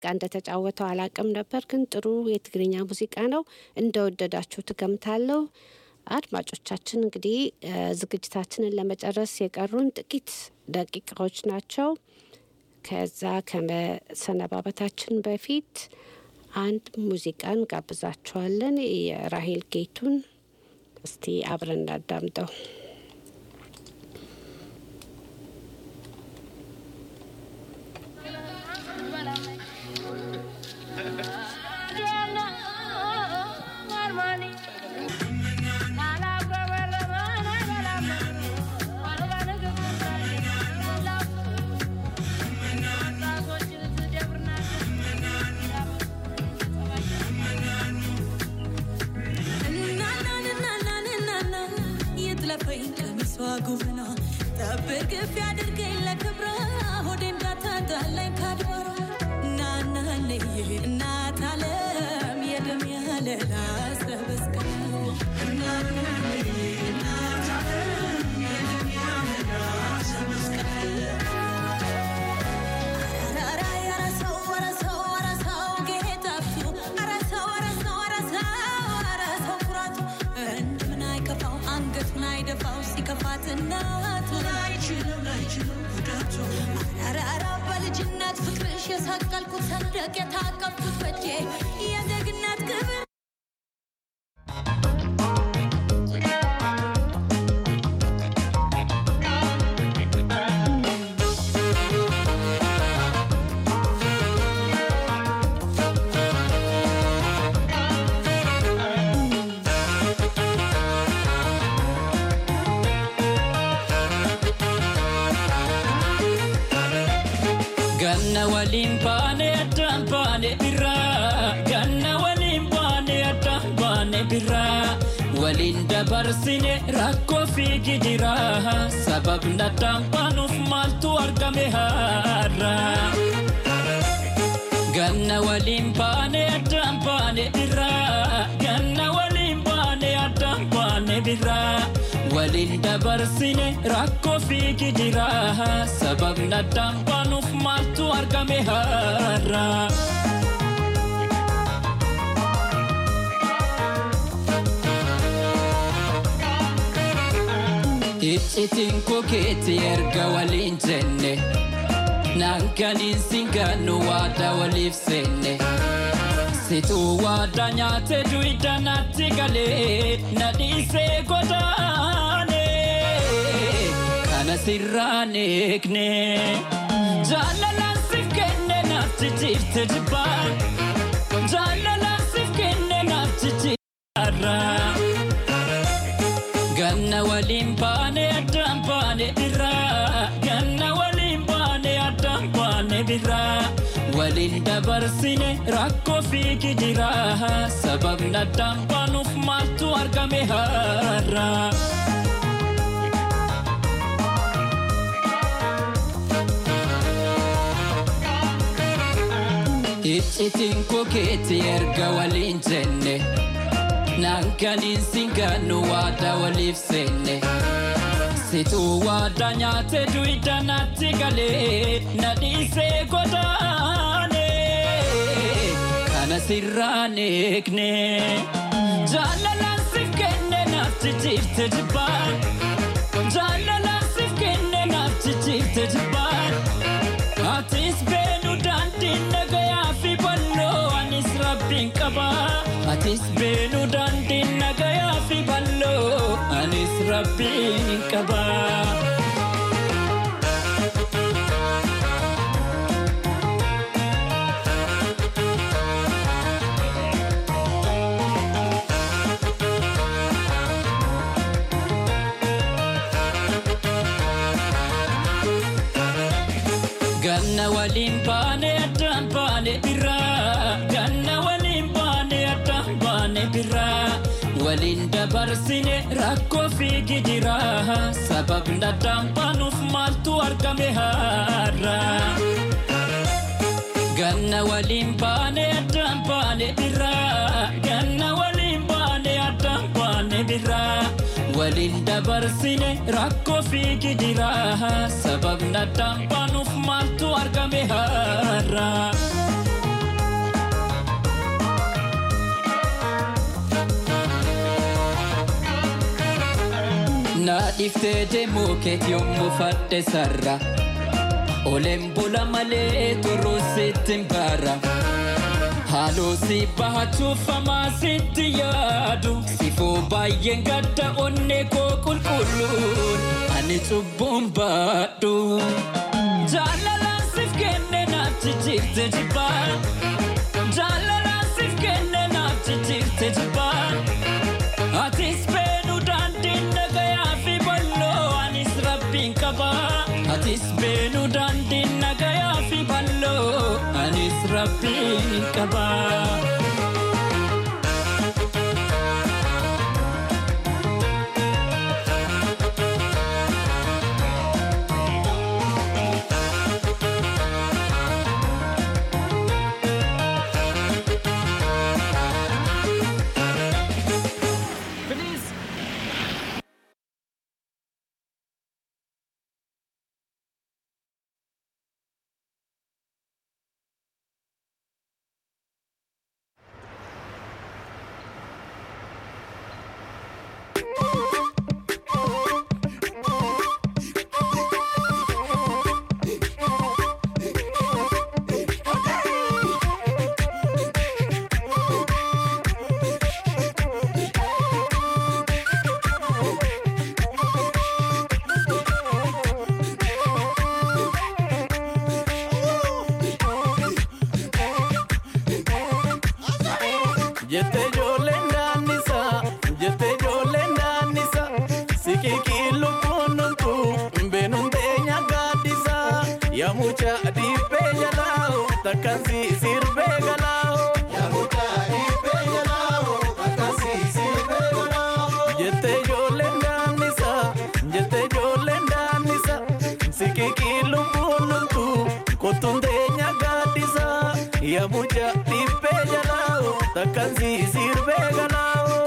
ጋ እንደተጫወተው አላቅም ነበር፣ ግን ጥሩ የትግርኛ ሙዚቃ ነው። እንደወደዳችሁ ትገምታለሁ። አድማጮቻችን እንግዲህ ዝግጅታችንን ለመጨረስ የቀሩን ጥቂት ደቂቃዎች ናቸው። ከዛ ከመሰነባበታችን በፊት አንድ ሙዚቃን ጋብዛችኋለን። የራሄል ጌቱን እስቲ አብረን እናዳምጠው። ጉብና ጠብቅ ቢያድርገኝ ለክብረ ሆዴ እንዳታጣላኝ ካድባራ እናናለይ እናት አለም የደም ያለላ ሰበስቀ አንገቱን አይደፋው ሲከፋት እናቱ አራራ በልጅነት ፍቅርሽ የሰቀልኩት ሰንደቅ የታቀፍኩት በጄ የዜግነት ክብር ganna waliin baane addaan baane birraa ganna waliin baane addaan baane birraa waliin dabarsine rakkoo fiigi jira sababni addaan baanuuf maaltu argame har'a ganna waliin baane addaan baane birraa ganna waliin baane addaan baane birraa waliin dabarsine rakkoo fiigi jira sababni addaan baanuuf maaltu argame har'a. Iccitiin kokeetti erga waliin jenne nankaniin singannu waada waliif seenne. Situu waada nyaate duwidda natti galee na dhiisee godaane kana sirraan eegne jaalalaan siif kenne naaf jijjiirte jibbaan jaalalaan siif kenne naaf jijjiirra ganna waliin baane addaan baane irraa ganna waliin baane addaan baane birraa. waliin dabarsine rakkoo fiigi jira sababni addaan baanuuf maaltu argame har'a. Iccitiin kokeetti erga waliin jenne nankaniin singannu waada waliif seenne. Situu waada nyaate duwidda natti galee na dhiisee godaane kana sirraan eegne jaalalaan siif kenne naaf jijjiirte jibbaan jaalalaan siif kenne naaf jijjiirte jibbaan atis beenu daandiin nagayaa fi balloo anis rabbiin qabaa atis beenu daandiin nagayaa fi balloo anis rabbiin qabaa. ganna waliin baane addaan baane birraa ganna waliin baane addaan baane birraa waliin dabarsine rakkoo fiigi jira sababni addaan baanuuf maaltu argame har'a ganna waliin baane addaan baane birraa ganna waliin baane addaan baane birraa waliin dabarsine rakkoo fiigi jira sababni addaan baanuuf maaltu argame har'a. jalaa dhiftee deemuu keeti yommuu fadhe sarra Oleen bula malee turuu sitti hin baara Haaloo si bahachuuf hamaa sitti yaadu Sifuu baay'een gadda onnee koo qulqulluun Ani cubbuun baadhu Jaalalaan sif kenne naaf jijjiirte jibbaa Jaalalaan sif kenne naaf jijjiirte jibbaa Atis beenu daandiin nagayaa fi balloo anis rabbiin qaba. Atis beenu daandiin nagayaa fi balloo anis rabbiin qaba. Jettee ijoolleen daannisa, jettee ijoolleen daannisa, siqiqii lubbuun numtu, beenuun teenya gaaddisa, yaa mucaa dhiibbee jalaa, takkaan si sirbee galaa. Jettee ijoolleen daannisa, jettee ijoolleen daannisa, siqiqii lubbuun numtu, kottuun teenya gaaddisa, yaa mucaa dhiibbee jalaa, takkaan si sirbee galaa.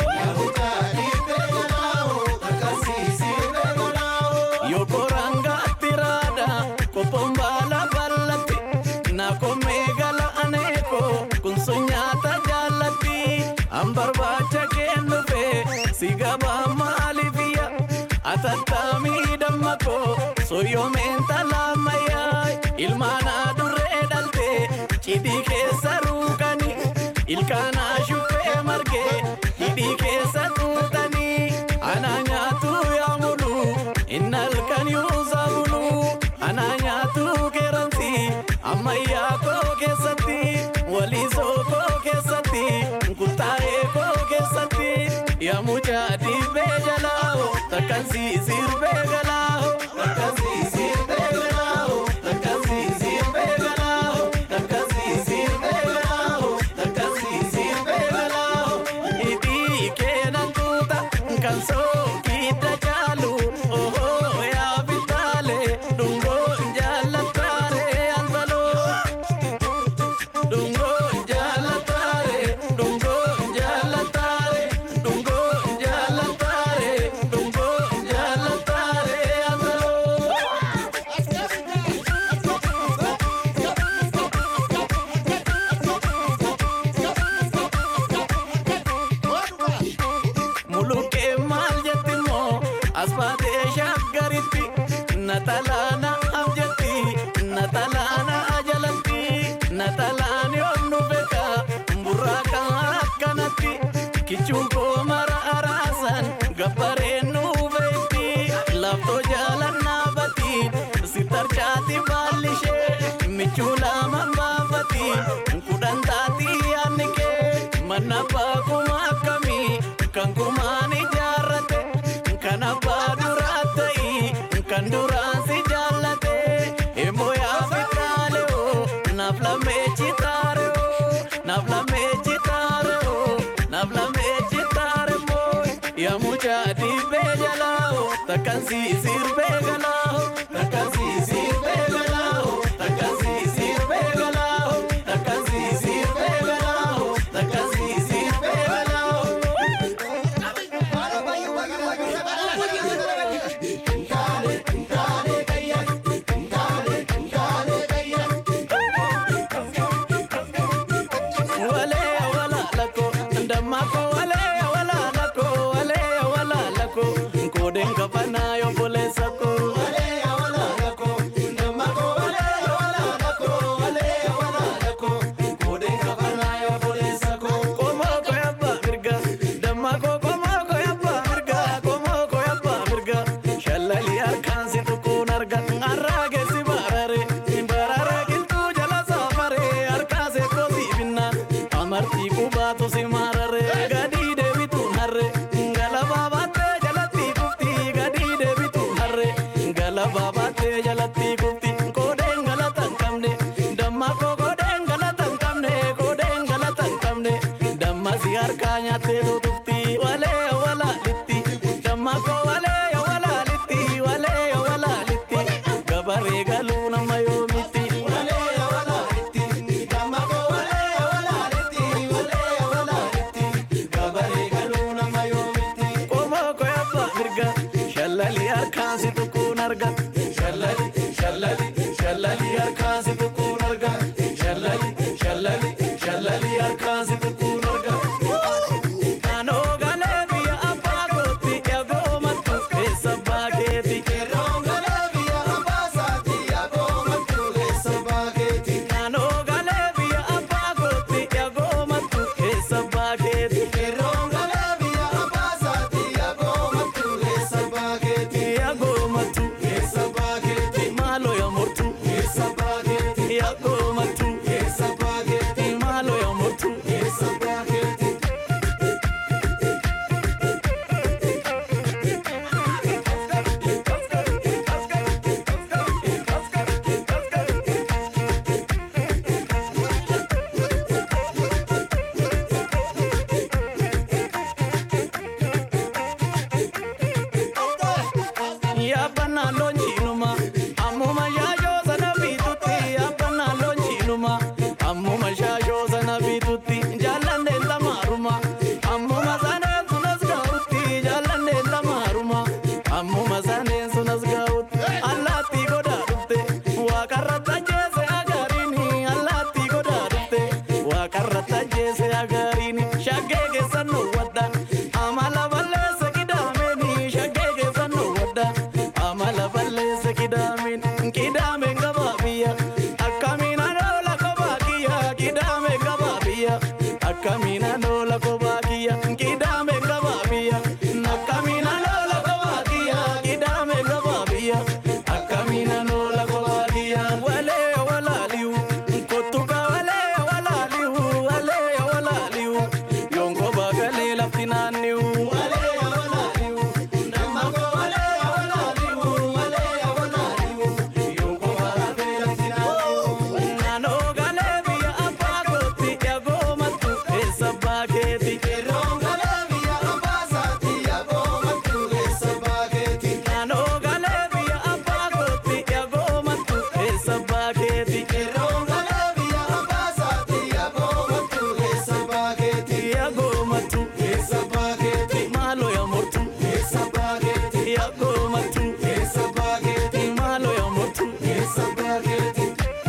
Yoo koranga tiraada qophoon baala bal'atti na koomee gala aneeko kun sun nyaata jaallatti an barbaacha kennufe si gabaa maalifiyya atattaamii damma koo soyyoomeen talaamayyaa ilmaanaa durree dhalte cidhii keessa ruukani ilkaanaa shuffee margee hidhii keessa tuutanii anaa nyaatu yaa mulu inni halkan yuusaa bulu anaa nyaatu keeransi ammayyaa koo keessatti waliisoo koo keessatti kuttaa'ee koo keessatti yaa mucaa dhiibbee jalaa takkaan si sirbee galaa takkaan si sirbee galaa takkaan si sirbee galaa takkaan si sirbee galaa takkaan si sirbee galaa hidhii keenan tuuta kan sookidda jaalu ohoo yaa bitaalee dhungoo jaallataaree anbaloo dhungoo jaallataaree dhungoo jaallataaree dhungoo jaallataaree dhungoo jaallataaree anbaloo. Mulukkee maal jetti moo as baatee shaggaritti natalaana abjatti natalaana ajalatti natalaan yoon nu beeka burraaka akkanatti kichuun koo mara araasan gabbareen nu beekti laftoo jaalannaa bati sitarchaati baallishee michuu lama baafati kudhan taati yaadni kee mana baakuma akkamii kan kumaan ijaarrate kan abbaa duraa ta'i kan duraan si jaallate immoo yaa fitaalee naaf lamee chitaare naaf lamee chitaare naaf lamee chitaare moo yaa mucaa dhiibbee jalaa takkaan si sirbee galaa takkaan si sirbee galaa takkaan si sirbee galaa takkaan si sirbee galaa takkaan si sirbee galaa. Wale wala lako, ndamako wale wala lako, wale wala lako, koodeen kafanaa obboleessa koo. Qomoo koo yabbaa mirga dammaa koo qomoo koo yabbaa mirga qomoo koo yabbaa mirga shallalii harkaan si tuquun arga har'aa keessi barare barare qilxuu jala saafare harkaa seekoo si binnaan amartii qubaatu si marare gadii deebituun harre galabaa baattee jalatti kufti gadii deebituun harre galabaa baattee jalatti kufti koodeen galata hin qabne dammaa koo koodeen galata hin qabne koodeen galata hin qabne damma si harkaa nyaattee tutufti walee walaalitti damma koo walee walaalitti walee walaalitti gabaree galuu nama yoomitti walee walaalitti damma koo walee walaalitti walee walaalitti gabaree galuu nama yoomitti qomoo koo yabbaa mirga shallali harkaan si tuquun arga shallali shallali shallali harkaan si tuquun arga shallali shallali shallali harkaan si tuquun arga. Kanoo galee biyya abbaa kootti eegoo mattu keessa baakeeti. Kanoo galee biyya abbaa kootti eegoo mattu keessa baakeeti. Eegoo mattu keessa baakeeti. Maaloo yaa mortu keessa baakeeti. Eegoo mattu keessa baakeeti. Maaloo yaa mortu keessa baakeeti. Yaabbannaa loonjiinuma ammuma shaashoo sana biitutti yaabbannaa loonjiinuma ammuma shaashoo sana biitutti jaallanneen lamaaruma ammuma saneen sunas gahutti jaallanneen lamaaruma ammuma saneen sunas gahutti allaattii godaa dhufte waaqarra tajjeese agariini allaattii godaa dhufte waaqarra tajjeese agariini shaggee keessan nu wadda amala balleessa qidaameni shaggee keessan nu wadda amala balleessa qidaameen qidaameen gabaa biyya akkamiin anoola kophaa kiyya qidaameen gabaa biyya akkamiin anoola kophaa kiyya qidaameen gabaa biyya akkamiin anoola kophaa kiyya qidaameen gabaa biyya akkamiin anoola kophaa kiyya walee walaaliyu kottuka walee walaaliyu walee walaaliyu yonko baagalee lafti naanniyu walee walaaliyu damma koo walee walaaliyu walee walaaliyu yonko baagalee lafti naanniyu naannoo galee biyya abbaa kootti eegoo mattu keessa baakeeti. Naannoo galee biyya abbaa kootti eegoo mattu keessa baakeeti. Eegoo mattu keessa baakeeti. Maaloo yaa mortu keessa baakeeti. Eegoo mattu keessa baakeeti. Maaloo yaa mortu keessa baakeeti.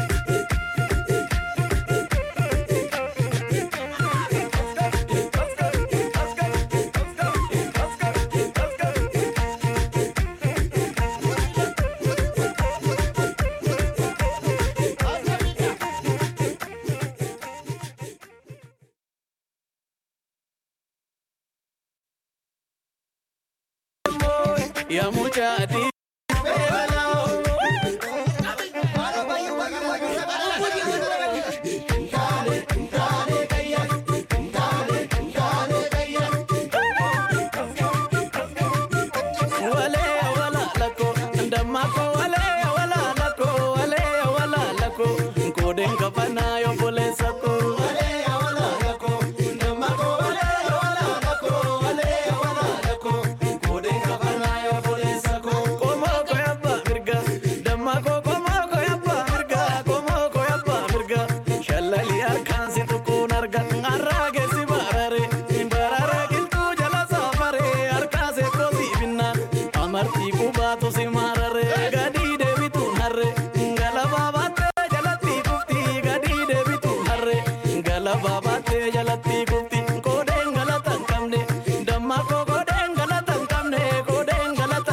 Ya mucha di wale wala lako ndamako wale wala lako wale wala lako koden kafana yo bolesa ko wale wala lako ndamako wale wala lako wale wala lako koden kafana yo bolesa ko komo ko yabba mirga damako komo ko yabba mirga komo ko yabba mirga shallali arkan si tukun arga arrage si barare barare giltu jala safare arka se ko si binna amartii qubaatu si marare gadii deebituun harre galabaa baattee jalatti kufti gadii deebituun harre galabaa baattee jalatti kufti koodeen galata hin qabne damma koo koodeen galata hin qabne koodeen galata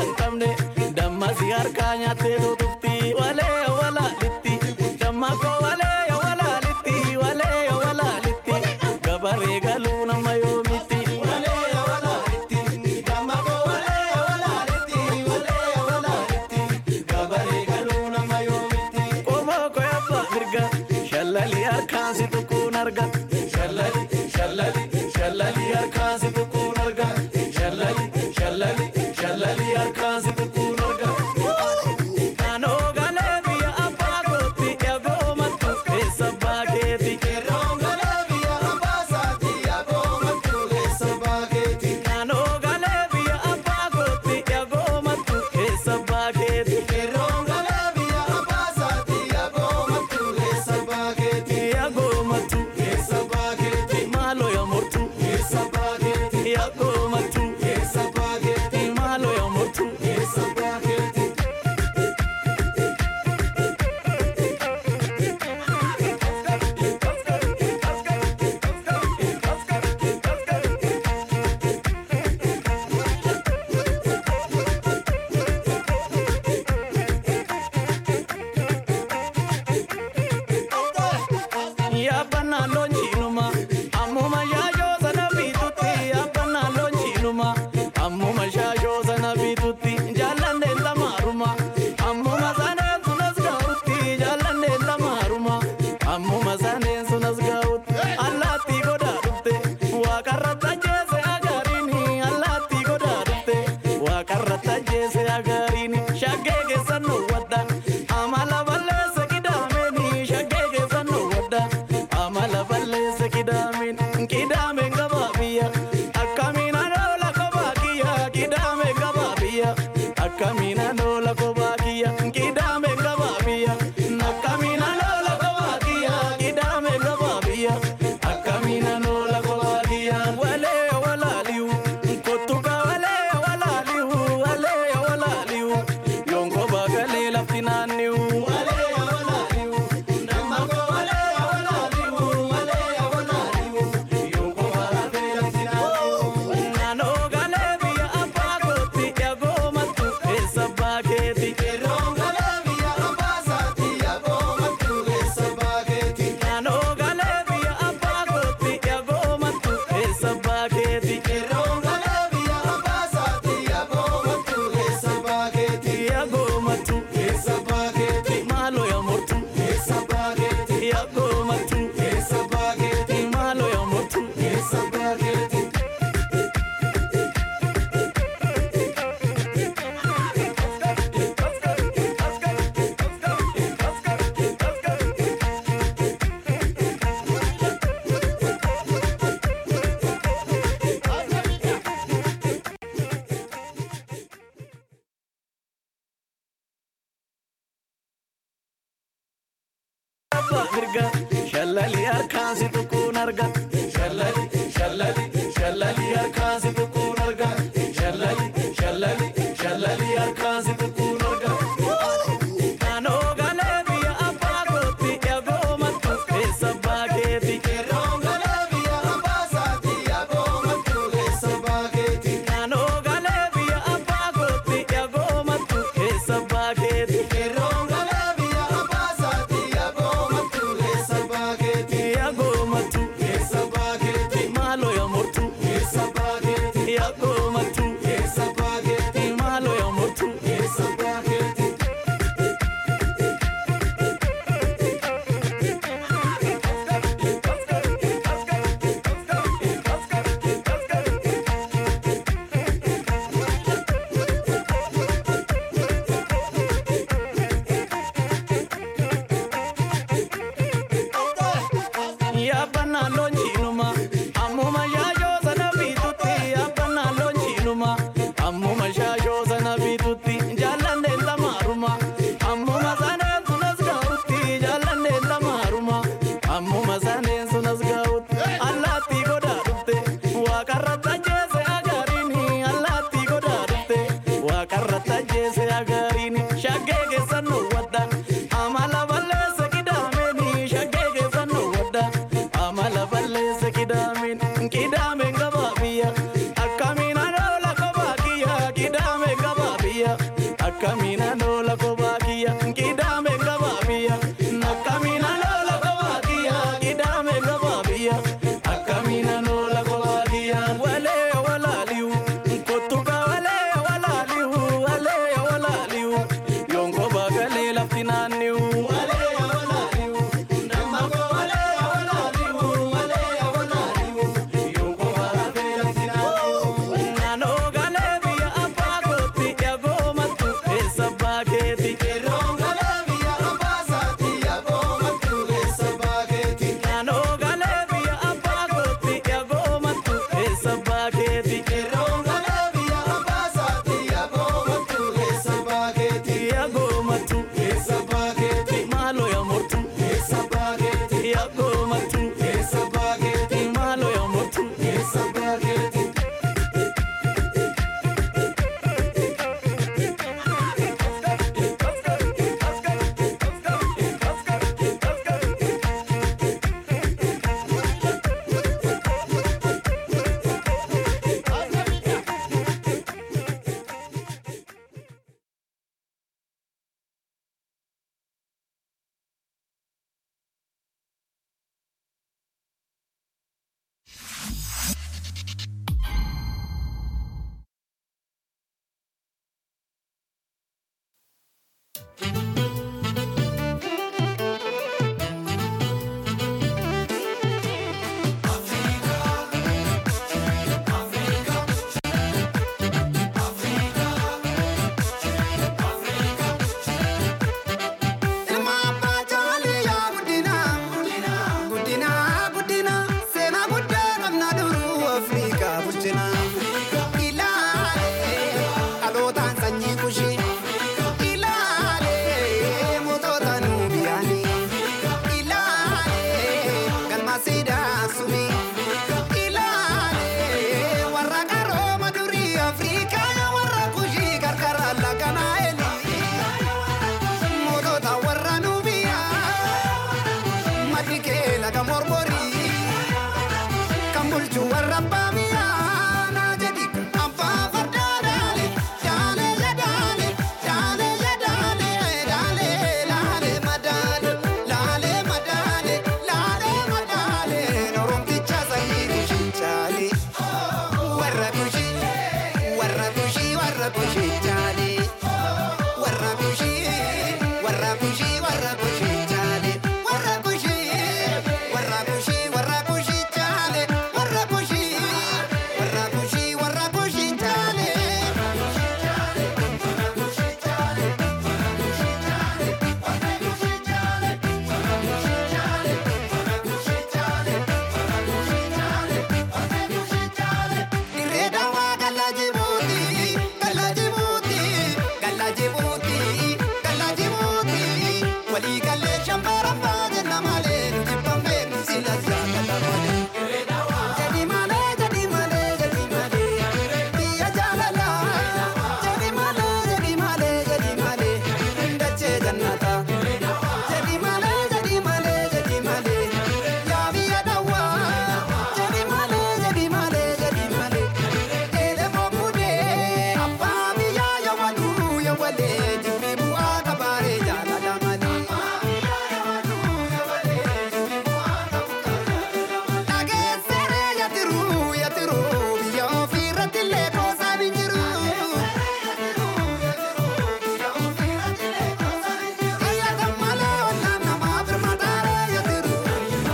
arga. Shallali shallali shallali harkaan si tuquun arga. Shallali shallali shallali harkaan si tuquun arga. Naannoo galee biyya abbaa kootti eegoo mattu keessa baakeeti. Naannoo galee biyya abbaa kootti eegoo mattu keessa baakeeti. Eegoo mattu keessa baakeeti. Maaloo yaa mortu keessa baakeeti. Eegoo mattu keessa baakeeti. Maaloo yaa mortu keessa baakeeti. Yaabbannaa loonjiinuma ammuma shaashoo sana bitutti yaabbannaa loonjiinuma ammuma shaashoo sana bitutti jaalladheen lamaaruma ammuma saneen sunas gahutti jaalladheen lamaaruma ammuma saneen sunas gahutti allaattii godaa dhufte waaqarra tajjeese agaariini allaattii godaa dhufte waaqarra tajjeese agaariini shaggee keessan wadda amala balleesse qidaameni shaggee keessan wadda amala balleesse qidaamen qidaamen gabaabiyya akkamiin anoola kobaakiyya qidaamen gabaabiyya akkamiin anoola kobaakiyya qidaamen gabaabiyya akkamiin anoola kobaakiyya qidaamen gabaabiyya akkamiin anoola kobaakiyya walee walaaliyu kottuka walee walaaliyu walee walaaliyu yonko baagalee lafti naanniyu walee walaaliyu namako walee walaaliyu walee walaaliyu yonko baagalee lafti naanniyu naannoo galee biyya abbaa kootti eegoo mattu keessa baakeeti. Naannoo galee biyya abbaa kootti eegoo mattu keessa baakeeti. Eegoo mattu keessa baakeeti. Maaloo yaa mortu keessa baakeeti. Eegoo mattu keessa baakeeti. Maaloo yaa mortu keessa baakeeti. abbaa mirga shallali harkaan si tuquun arga shallali shallali shallali harkaan si tuquun arga shallali shallali shallali harkaan si tuquun arga naannoo galee biyya abbaa kootti eegoo mattu keessa baakeeti naannoo galee biyya abbaa kootti eegoo mattu keessa baakeeti eegoo mattu keessa baakeeti maaloo yaa mortu keessa baakeeti eegoo mattu keessa baakeeti maaloo yaa mortu keessa baakeeti. Yaabbannaa loonjiinuma ammuma shaashoo sana bitutti yaabbannaa loonjiinuma ammuma shaashoo sana bitutti jaalladheen lamaaruma ammuma saneen sunas gahutti jaalladheen lamaaruma ammuma saneen sunas gahutti allaattii godaa dhufte waaqarra tajjeese agaariini allaattii godaa dhufte waaqarra tajjeese agaariini shaggee keessan wadda amala balleesse qidaameni shaggee keessan wadda amala balleesse qidaamen qidaamen gabaabiyya akkamiin anoola kobaakiyya qidaamen gabaabiyya akkamiin anoola kobaakiyya qidaamen gabaabiyya akkamiin anoola kobaakiyya qidaamen gabaabiyya akkamiin anoola kobaakiyya walee walaaliyu kottuka walee walaaliyu walee walaaliyu yonko baagalee lafti naanniyu walee walaaliyu namako walee walaaliyu masiidhaan sumi. Ilaalee warra qarooma durii Afrikaa warra kushii qarqara laganaa eli. Mootota warra nubiyaa maddi kee laga mormorii kan bulchu warra baamiyaa naa jedhi abbaa fardaa daale daale ya daale daale ya daale daale laale madaale laale madaale laale madaale oromticha sanyii kushii chaale warra kushii warra kushii warra kushii chaale warra kushii warra kushii warra kushii chaale warra kushii warra kushii warra kushii chaale warra kushii warra kushii warra kushii chaale. Dirree dawaa gala Jibuuti, gala Jibuuti, gala Jibuuti, gala Jibuuti. Walii galee shambara baay'ee namalee nuti bambee nuti lasaa gala malee. Jadi malee, jadi malee, jadi malee. Biyya jaalalaa. Jadi malee, jadi malee, jadi malee. Dachee jannataa. Jadi malee, jadi malee, jadi malee. Yaa biyya dawaa. Jadi malee, jadi malee, jadi malee. Eele bokkudee abbaa biyyaa yoo waduu yoo walee jibbii bu'aa kabaaree jaalala malee. Dhageesseree yatiruu yatiruu biyya ofii irratti illee qoosaa hin jiru. Fayyada malee ollaan namaa birmataaree yatiruu.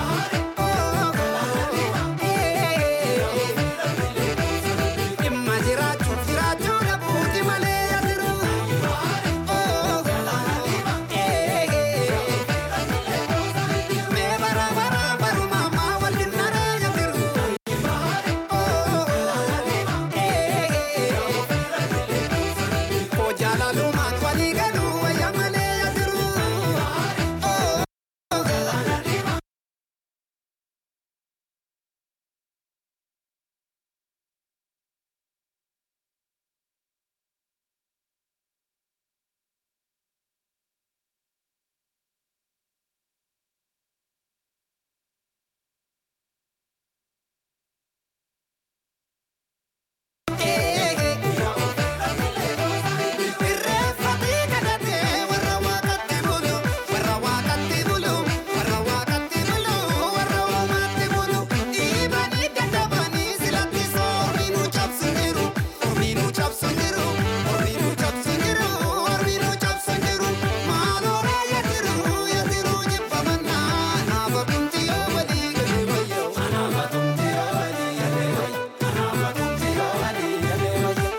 Dhimma jiraachuuf jiraachuu dhabuuti malee yatiruu. Mee bara bara baruma ammaa waliin naree yatiruu. Koo jaalalumaan walii galuu wayya malee yatiruu. Irreeffatee kadhatee warra waaqatti bulu, warra waaqatti bulu, warra waaqatti bulu, warra uumaatti bulu. Dhiibanii dadhabanii silatti soominuu cabsu jiru, soominuu cabsu jiru, soominuu cabsu jiru, soominuu cabsu jiru. Maaloo yaatiru yaatiru jibbamannaa naafa tumti yoo walii galee wayyoo. Naafa tumti yoo walii galee wayyoo. Naafa tumti yoo walii galee wayyoo.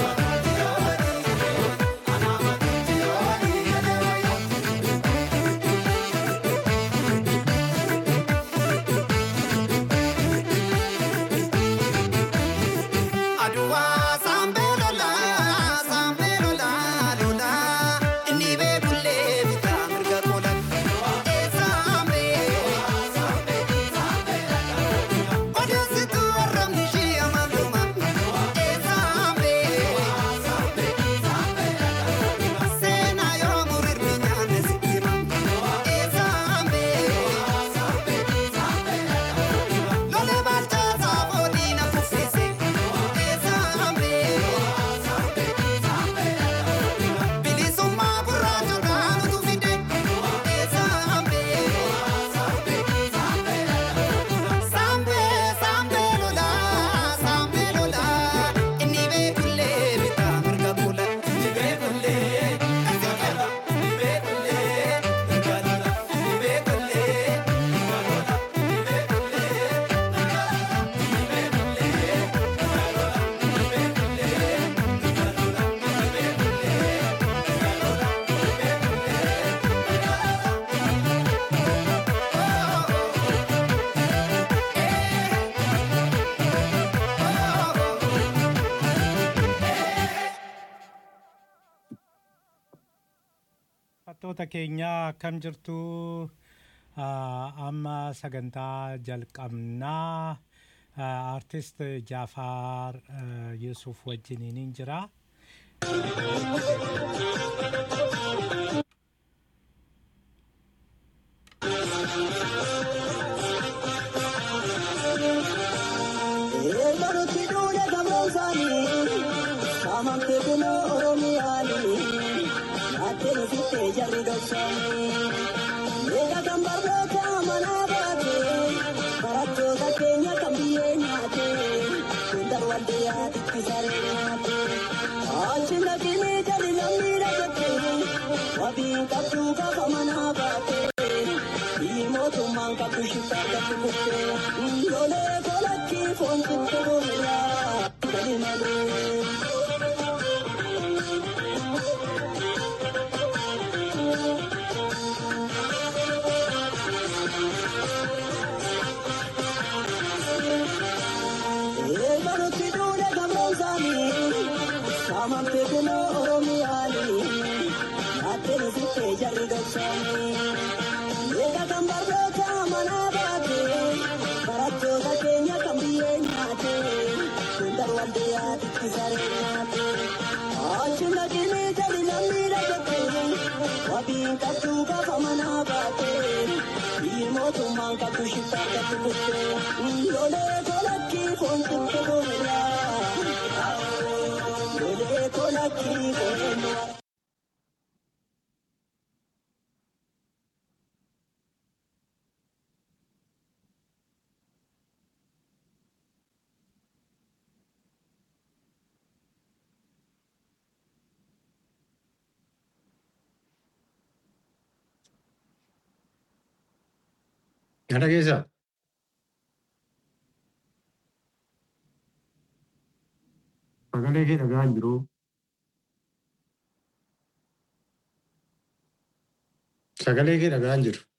Aduwaa saambee lolaa saambee lolaa lolaa inni beekullee bitaa mirga qola. Saambee odeessitu warramni ishee amaluma. Saambee seenaa yoo murirri nyaanne sitti hima. Saambee lolee baalchaa saafoo diina kuffise. Bilisummaa gurraachotaan utuu fide Saambee saambee lolaa saambee lolaa inni beekullee bitaa mirga kula inni beekullee mirga lola inni beekullee mirga lola inni beekullee mirga lola inni beekullee mirga lola inni beekullee mirga lola inni beekullee mirga lola inni beekullee mirga lola inni beekullee mirga lola. Fattoota keenyaa akkam jirtu amma sagantaa jalqabnaa artist Jaafaar Yusuf wajjiniin jira. Kana keessa sagalee kee dhagaa hin jiru. Sagalee kee dhagaa hin jiru.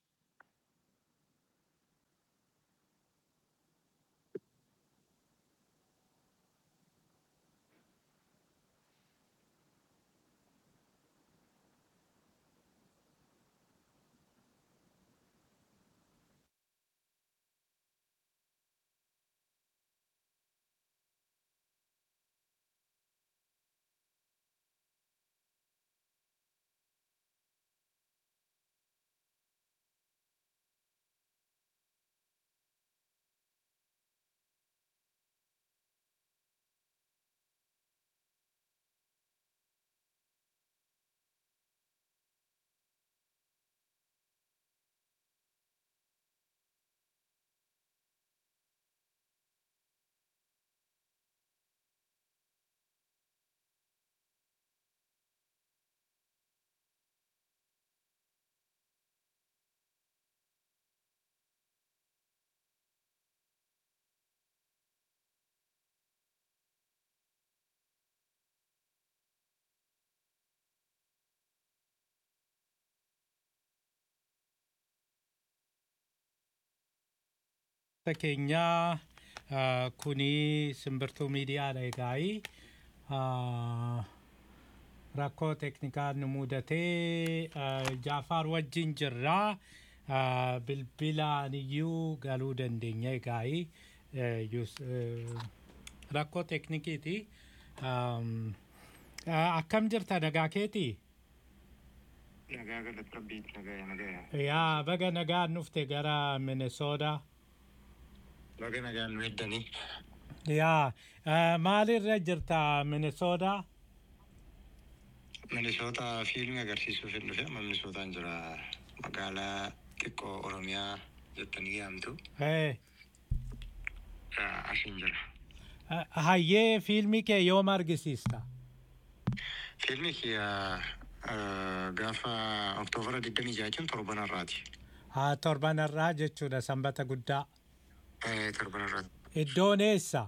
keenyaa ah, kuni simbirtuu miidiyaadha egaa'ii Ah, rakkoo teknikaa nu mudatee ah, jaafaar wajjin jirraa Ah, bilbilaan iyyuu galuu dandeenya egaa'ii Eh, yus- eh, rakkoo teknikiiti Am, ah, akkam jirta nagaa keetii Nagaa galata rabbiitti nagaa nagaa. yaa baga nagaan dhufte gara minesoodaa Baga nagaan nu heddanii. yaa eh, maalirra jirta minesoodaa Minisoota fiilmii agarsiisuuf hin dhufe amma Minisootaan jira magaalaa xiqqoo Oromiyaa jettanii yaamtu. Eh, Asiin jira. eh, hayyee fiilmii kee yoom argisiista Fiilmii kiyya gaafa Oktoobara 26 jechuun torbanarraati. haa torbanarraa jechuudha sanbata guddaa Eh, Torbanarraati. iddoon eessa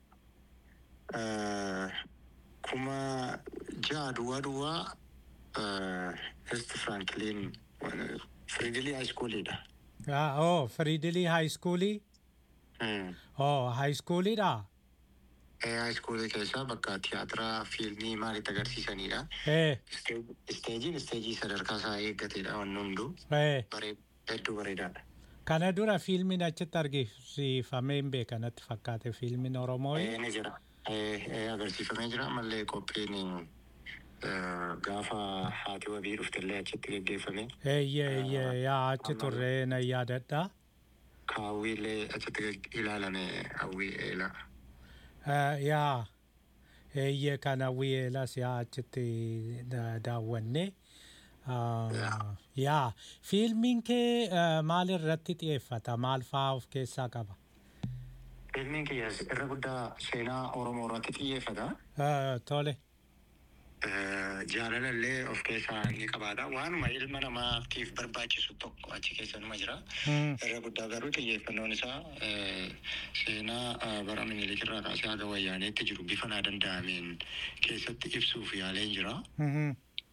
Eh, Kuma ja'a duwwaa duwwaa Est Franklin Fridilii Haayiskuuliidha. Ah, oh firiidilii haayiskuulii oh haayiskuuliidha Haayiskuulii keessaa bakka tiyaatiraa fiilmii maalitti agarsiisanidha. eh Isteejiin isteejii sadarkaa isaa eeggatedha wanni hunduu. eh Baree- hedduu bareedaadha. Kana dura fiilmiin achitti argisiifamee hin beekanatti fakkaate fiilmiin Oromoo. Eh, Ni jira. Eh, eh, Agarsiifamee jira ammallee qophiin eh, gaafa haati wabii dhuftellee achitti geggeeffame. Eeyyee eeyyee yaa achi turree na yaadadha. Kaawwiillee achitti geg- ilaalame hawwii eelaa. Eh, Yaa eeyyee kana wiyeelas yaa achitti da- daawwanne. Ah, Yaa. Yaa fiilmiin kee eh, maal irratti xiyyeeffata maal fa'aa of keessaa qaba? Fiilmiin kiyyaas irra guddaa seenaa Oromoo irratti xiyyeeffata. Eh, Tole. Eh, Jaalala illee of keessaa ni qabaata. Waanuma ilma namaatiif barbaachisu tokko achi keessa numa jira. Mm. Irra guddaa garuu xiyyeeffannoon isaa eh, seenaa eh, bara minilik irraa kaasee haga wayyaaneetti jiru bifa naa danda'ameen keessatti ibsuuf yaaleen jira. Mhm.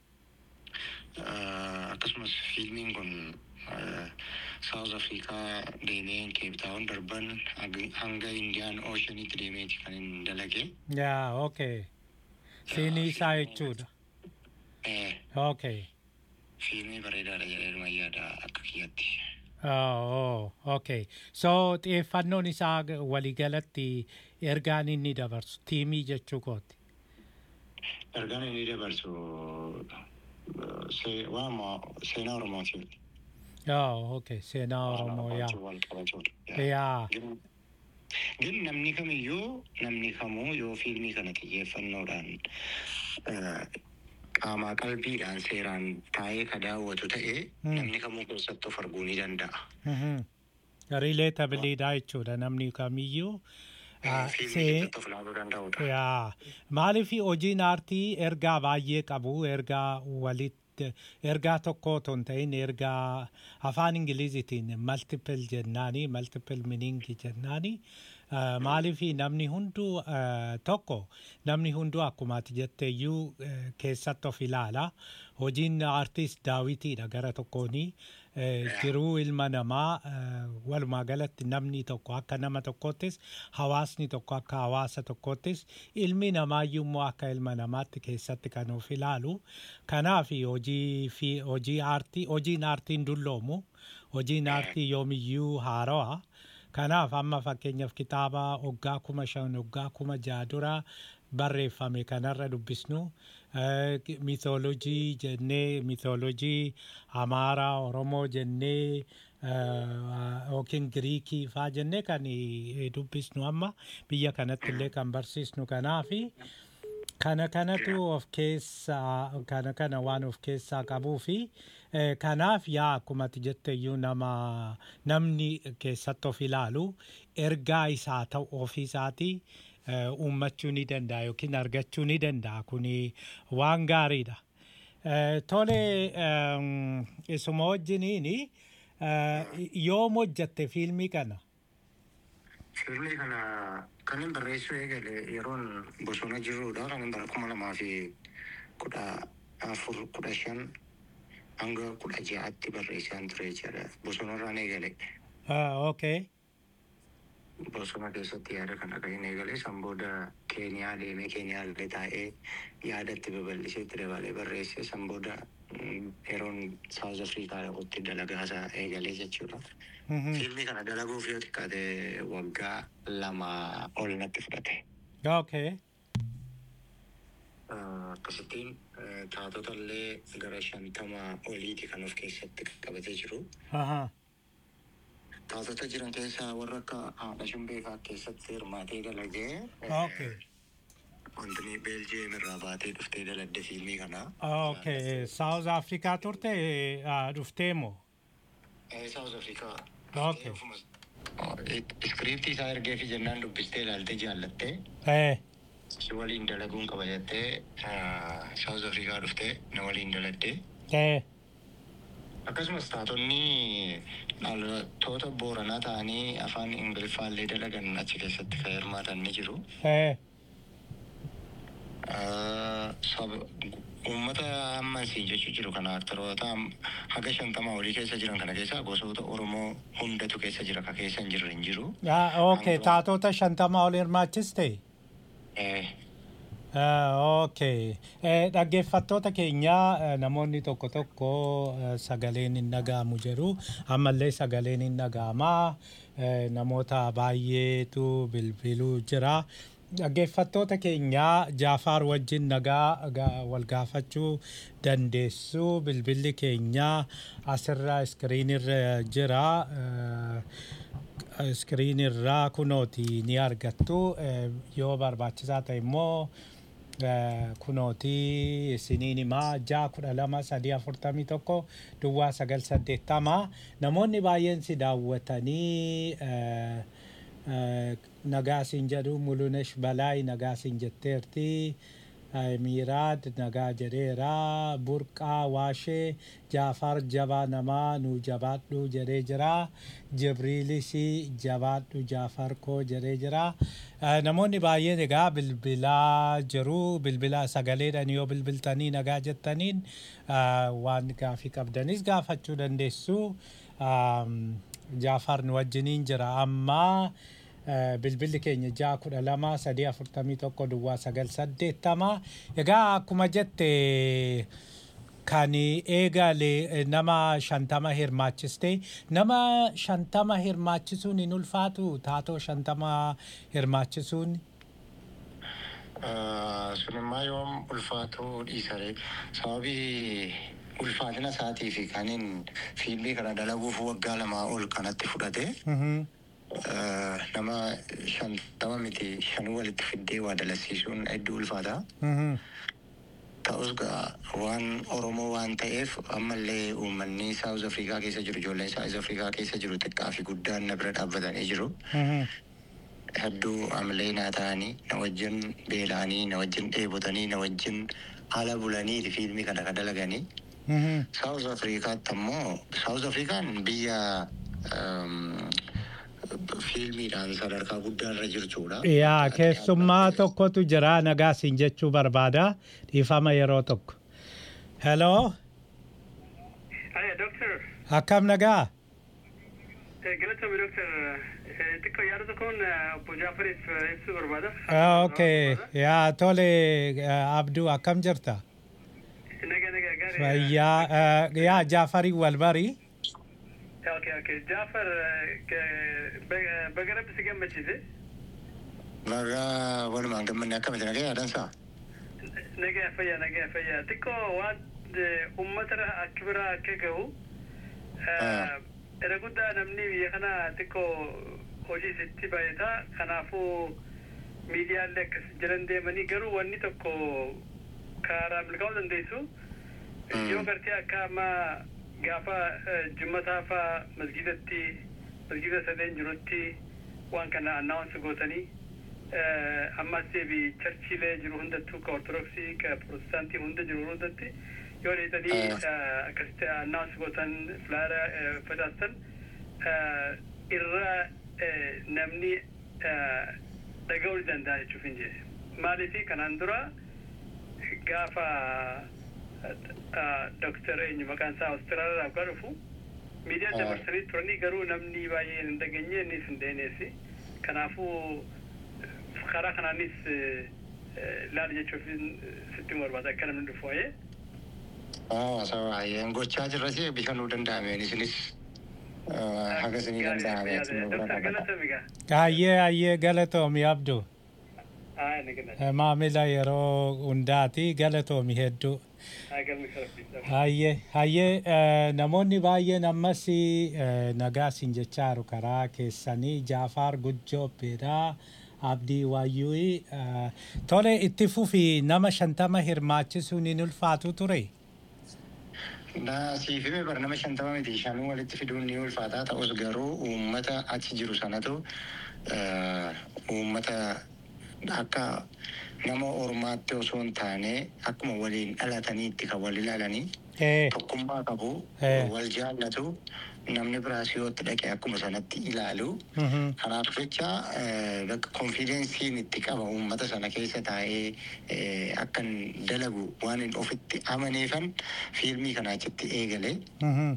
Eh, akkasumas fiilmiin kun saawuz afrikaa deemee keeptaawun darban hanga- hanga indiyaan ooshaniitti deemeeti kan hin dalage Yaa okay. Siinii isaa jechuudha. Eh, Okay. fiilmii bareedaadha jedhee yaada akka kiyyatti Oh, oh, okay. So xiyyeeffannoon isaa g- waliigalatti ergaan inni dabarsu tiimii jechuu kooti. ergaan inni dabarsu eh, se- waama seenaa oromooti Oh, okay. Seenaa Oromoo yaa. wal qabachuudha Yaa. Gin- gin namni kamiyyuu namni kamuu yoo fiilmii kana xiyyeeffannoodhaan eh, qaamaa qalbiidhaan seeraan taa'ee ka daawwatu ta'e Hmm. namni kamuu keessatti of arguu ni danda'a. Rileetabiliidha jechuudha namni kamiyyuu. Ah, Fiilmii see- keessatti of ilaaluu danda'udha. Yaa. Maaliif hojiin aartii ergaa baay'ee qabu ergaa walitti ergaa tokko otoo hin ta'in ergaa afaan ingilizitiin multiple jennaani multiple meaning jennaani Uh, maaliif namni hunduu uh, tokko namni hunduu akkuma ati jetteeyyuu uh, keessatti of ilaala hojiin aartiist daawitiidha gara tokkooni uh, jiruu ilma namaa uh, walumaa galatti namni tokko akka nama tokkoottis hawaasni tokko akka hawaasa tokkoottis ilmi namaayyuu immoo akka ilma namaatti keessatti kan of ilaalu kanaaf hojii fi hojii aartii hojiin aartiin dulloomu hojiin aartii yoomiyyuu haarawaa kanaaf amma fakkeenyaaf kitaaba waggaa kuma shan waggaa kuma jaha dura barreeffame kanarra dubbisnu miitoolojii jennee miitoolojii amaaraa oromoo jennee yookiin giriikii faa jennee kan eh, dubbisnu amma biyya kanatti illee kan barsiisnu kanaafi kana kanatu of keessaa kana kana waan of keessaa qabuu fi eh, kanaaf yaa akkuma ati jetteyyuu nama namni keessatti of ilaalu ergaa isaa ta'u ofiisaatii eh, uummachuu ni danda'a yookiin argachuu ni danda'a kuni waan gaariidha. Eh, Tole ehm, isuma wajjiniini eh, yoom hojjatte fiilmii kana? Fiilmii kana kan hin barreessuu eegale yeroon bosona jirrudha. Kan hin bara kuma lamaa fi kudha afur kudha shan hanga kudha ja'atti barreessaan ture jechuudha. Bosonarraan eegale. Ah, okay. Bosona keessatti yaada kana kan hin eegale. San booda Keeniyaa deemee Keeniyaa illee taa'ee yaada itti babal'isee itti dabalee barreesse. San booda mm, yeroon Saawuz Afrikaa dhaqutti dalagaasaa eegalee jechuudha. Mhm. Fiilmii kana dalaguuf yoo xiqqaate waggaa lama ol natti fudhate. Okay. Ah, Akkasittiin eh, taatota illee gara shantama oliiti kan of keessatti qabatee jiru. Aha. Taatota jiran keessaa warra akka haadha shumbee fa'aa keessatti hirmaatee dalagee. eh, Okay. Wanti Beeljiyeem irraa baatee dhuftee daladde fiilmii kana. Okay. South Africa turte ah, dhuftee moo? Saawuz Afrikaa. Okay. Iskiriiptii isaa ergee fi jennaan dubbistee ilaaltee jaallattee. Eh. Si waliin dalaguun qaba jettee Saawuz Afrikaa dhuftee na waliin daladdee. Eh. Akkasumas taatonni dhalattoota booranaa ta'anii afaan ingiliffaallee dalagan achi keessatti kan hirmaatan ni jiru. Eh. Ah, saba- Uummata amma siin jechuu jiru kana aktaroota am- haga shantamaa olii keessa jiran kana keessa gosoota Oromoo hundatu keessa jira ka keessa hin jirre hin jiru. Ah, okay. Taatota shantama ol hirmaachiste? Eh, Okay. Dhaggeeffattoota keenya eh, namoonni tokko tokko eh, sagaleen hin dhaga'amu jedhu ammallee sagaleen hin dhaga'ama Eh, namoota baay'eetu bilbiluu jira. Dhaggeeffattoota keenya Jaafaar wajjin nagaa ga- wal gaafachuu dandeessu bilbilli keenya asirra iskiriinirra jira. Eh, iskiriin irraa kunooti ni argattu Eh, yoo barbaachisaa ta'e immoo eh, kunooti isiniin himaa ja'a kudha lama sadii afurtamii tokko duwwaa sagal saddeettama namoonni baay'een si daawwatanii eh, eh, nagaa siin jedhu mulunesh balaay nagaa siin jetteerti Eh, miiraad nagaa jedheera burqaa waashee jaafar jabaa namaa nu jabaadhu jedhee jira jibriilis jabaadhu jaafar koo jedhee jira Eh, namoonni baay'een egaa bilbilaa jiru bilbila sagaleedhaan yoo bilbiltanii nagaa jettaniin eh, waan gaafii qabdanis gaafachuu dandeessu Am, jaafar nu wajjiniin jira amma Eh, bilbilli keenya ja'a kudha lama sadii afurtamii tokko duwwaa sagal saddeettama egaa akkuma jette kan eegale eh, nama shantama hirmaachiste nama shantama hirmaachisuun hin ulfaatu taatoo shantama hirmaachisuun sunimmaa yoom ulfaatuu dhiisare sababii ulfaatina isaatii fi kaniin fiilmii kana dalaguuf waggaa lamaa ol kanatti fudhate Mhm. eh, nama shantama miti shan walitti fiddee waa dalasiisuun hedduu ulfaata. Mhm. Ta'us gaa waan Oromoo waan ta'eef ammallee uummanni Saawuz Afrikaa keessa jiru ijoolleen Saawuz Afrikaa keessa jiru xiqqaa fi guddaan na bira dhaabbatanii jiru. Mhm. Hedduu ammallee naa ta'anii na wajjin beela'anii na wajjin dheebotanii na wajjin ala bulanii fiilmii kana kan dalaganii. Mhm. Saawuz Afrikaatti ammoo Saawuz Afrikaan biyya ehm, fiilmiidhaan sadarkaa guddaarra jirtudha. yaa keessummaa tokkotu jira nagaa siin jechuu barbaada dhiifama yeroo tokko heloo Hiya, Doctor. akkam nagaa Eh, Galatoomi, Doctor. Eh, Xiqqoo yaada tokkoon eh, obbo Jaafariif eh, ibsuu barbaada. Ah, okay yaa tole eh, abduu akkam jirta Naga, naga, gaarii. fayyaa eh, yaa jaafarii wal barii Okay, okay. Jaafar, eh, ke- ba- baga rabbi si gammachiise. Nagaa walumaan gammanne akkamitti nagaa yaadansaa? Nagaa fayyaa, nagaa fayyaa. Xiqqoo waan eh, uummata akka biraa akka gahu. Ah. Era guddaa namni biyya kana xiqqoo hojii isitti baay'ata. Kanaafuu miidiyaalee akkas jiran deemanii garuu wanni tokko karaa milkaa'uu dandeessu. Mm. Yoo gartee akka amma gaafa eh, jummataa faa masgidatti masgida sadeen jirutti waan kana annaawunsi gootanii eh, ammas deebi charchiilee jiru hundattuu ka ortodoksii ka protestaantii hunda jiru hundatti yoo dheetanii Ah. akkasitti annaawunsi gootan filaara eh, facaastan eh, irra eh, namni eh, dhaga'uu ni danda'a jechuuf hin jedhe maaliifi kanaan dura gaafa doktar eenyu maqaan isaa Awustiraaliyaa akka dhufu miidiyaa Ah. dabarsanii turanii garuu namni baay'een hin dhageenye innis hin dheeneessi kanaafuu karaa kanaanis laal jechuuf sitti barbaada akka namni dhufu waa'ee. Ah, sabaayyeen gochaa jirrasi bifa nuu danda'ameen isinis eh, haga isinii danda'ameen isin nu bira Doktar dhaabbata. Galatamigaa. Hayyee hayyee galatoomi abduu Haa, ni gala. Eh, maamila yeroo hundaati galatoomi hedduu Haa, galmi sarafii. hayyee hayyee eh, namoonni baay'een ammas eh, nagaa siin jechaaru karaa keessanii jaafaar gujjoobbeedha abdii waayyuu eh, tole itti fufi nama shantama hirmaachisuun hin ulfaatu ture Na siif hime bara nama shantama miti shanuu walitti fiduun ni ulfaataa ta'us garuu uummata achi jiru sanatu eh, uummata akka nama ormaatti osoo hin taane akkuma waliin dhalataniitti kan wal ilaalanii Eh, tokkummaa qabu Eh. wal jaallatu namni biraas yoo itti dhaqe akkuma sanatti ilaalu mhm. kanaaf jecha eh, bakka konfidensiin itti qaba uummata sana keessa taa'ee eh, akkan dalagu waan hin ofitti amaneefan fiilmii kana achitti eegale Mhm.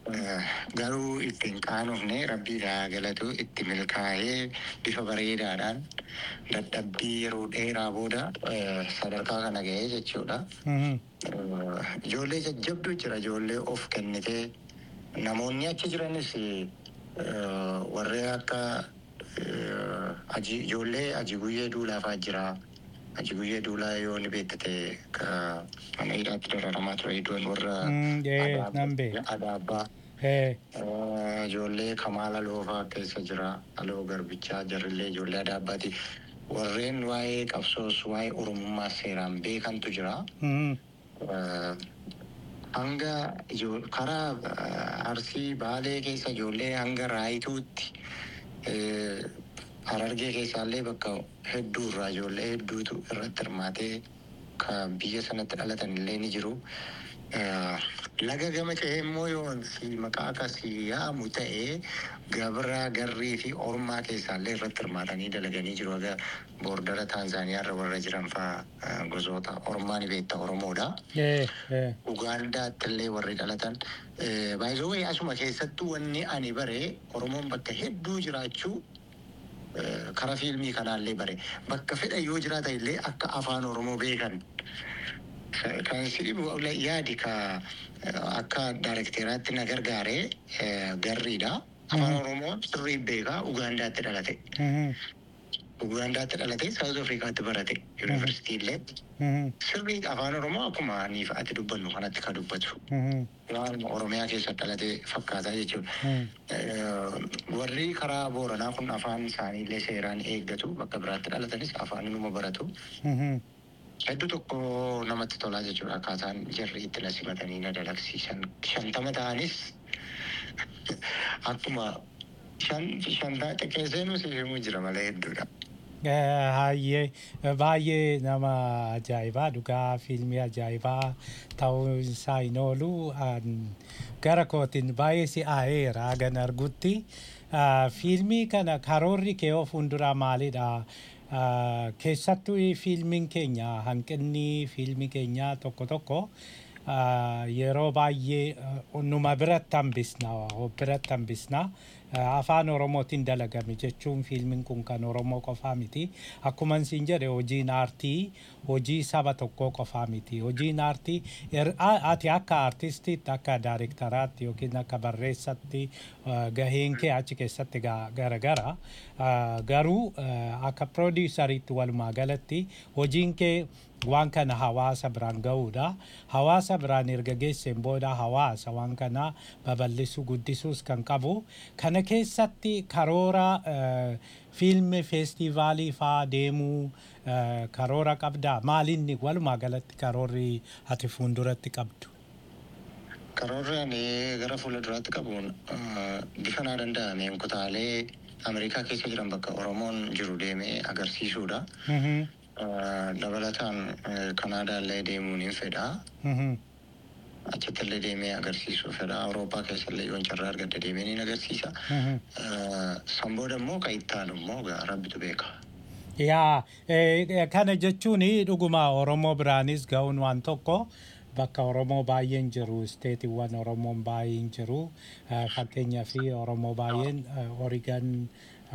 Garuu ittiin qaanofne rabbiidhaa galatu itti milkaa'ee bifa bareedaadhaan dadhabbii yeroo dheeraa booda eh, sadarkaa kana ga'ee jechuudha. Mhm. Eh, Ijoollee jajjabduu jira ijoollee of kennitee namoonni achi jiranis eh, warreen akka eh, aji- ijoollee aji guyyee duulaafaa jira. Aji guyyee duulaa yoo ni beektate ka mana hidhaatti dararamaa ture iddoon warra Mm, eh, Adaabaa- nan beeka. Adaabaa. Eh, Eh, Ijoollee Kamaala Loofaa keessa jira. Aloo Garbichaa jarrillee ijoollee Adaabbaati. Warreen waa'ee qabsoos waa'ee Oromummaa seeraan beekantu jira. mhm. Eh, Hanga ijoo- karaa eh, Arsii Baalee keessa ijoollee hanga Raayituutti eh, Harargee keessaallee bakka hedduu irraa ijoollee hedduutu irratti hirmaatee kan biyya sanatti dhalatan illee ni jiru. Eh, Laga gama ce'ee immoo yoo si maqaa akkasii yaamu ta'ee gabra garrii fi ormaa keessaallee irratti hirmaatanii dalaganii jiru. Aga boordara Taanzaaniyaa irra warra jiran fa'aa eh, gosoota ormaa ni beekta Oromoodha. Eh, eh. Ugaandaatti illee warri dhalatan. Baay'ee asuma keessattuu wanni ani bare Oromoon bakka hedduu jiraachuu eh, karaa fiilmii kanaallee bare bakka fedha yoo jiraata illee akka afaan Oromoo beekan. Kan si dhibu yaadi ka eh, akka daayirekteraatti na gargaare eh, garriidha. Afaan Oromoo sirrii beekaa Ugaandaatti dhalate. Mhm. Ugaandaatti dhalate Saawuz Afrikaatti barate yuunivarsiitii illee. Mhm. Sirrii afaan Oromoo akkuma anii fa'aatti dubbannu kanatti kan dubbatu. Mhm. Waan Oromiyaa keessa dhalate fakkaataa jechuudha. Mhm. Eh, Warri karaa Booranaa kun afaan isaanii illee seeraan eeggatu bakka biraatti dhalatanis afaan inuma baratu. Mhm. Hedduu tokko namatti tolaa jechuudha akkaataan jarri itti na simatanii na dalagsiisan. Shantama ta'anis akkuma shan shantaa xiqqeessee nuti himuu jira malee hedduudha. Eh, Hayyee baay'ee nama ajaa'ibaa dhugaa fiilmii ajaa'ibaa ta'uu isaa hin oolu An- gara kootiin baay'ee si'aayeera hagan argutti Ah, fiilmii kana karoorri kee of hunduraa maalidha Ah, keessattuu fiilmiin keenya hanqinni fiilmii keenya tokko tokko ah, yeroo baay'ee ah, numa biratti hambisna biratti hambisna Ah, afaan oromootiin dalagame jechuun fiilmiin kun kan oromoo qofaa miti akkuma isin jedhe hojiin aartii hojii saba tokkoo qofaa miti hojiin aartii er- a- ati akka aartistiitti akka daayirektaraatti yookiin akka barreessatti ah, gaheen kee achi keessatti ga- garagara Ah, garuu ah, akka piroodiisariitti walumaa galatti hojiin kee waan kana hawaasa biraan ga'uudha. Hawaasa biraan erga geesseen booda hawaasa waan kana babal'isuu guddisuus kan qabu. Kana keessatti karoora eh, fiilmi feestivaalii faa deemuu eh, karoora qabdaa. Maalinni walumaa galatti karoorri ati fuulduratti qabdu? Karoorri ani gara fuulduraatti qabuun eh, bifa naa danda'ameen kutaalee Ameerikaa keessa jiran bakka Oromoon jiru deemee agarsiisuudha. Mhm, Eh, Dabalataan eh, Kanaadaa illee deemuun hin fedha. mhm, Achitti illee deemee agarsiisuu fedha. Awurooppaa keessa illee yoon carraa argadde deemee ni agarsiisa. mhm. Eh, San booda immoo kan itti aanu immoo gaa rabbitu beeka. Yaa eh, kana jechuun dhuguma Oromoo biraanis ga'uun waan tokko bakka Oromoo baay'een jiru isteetiiwwan Oromoon baay'een jiru Eh, fakkeenyaaf Oromoo baay'een Origan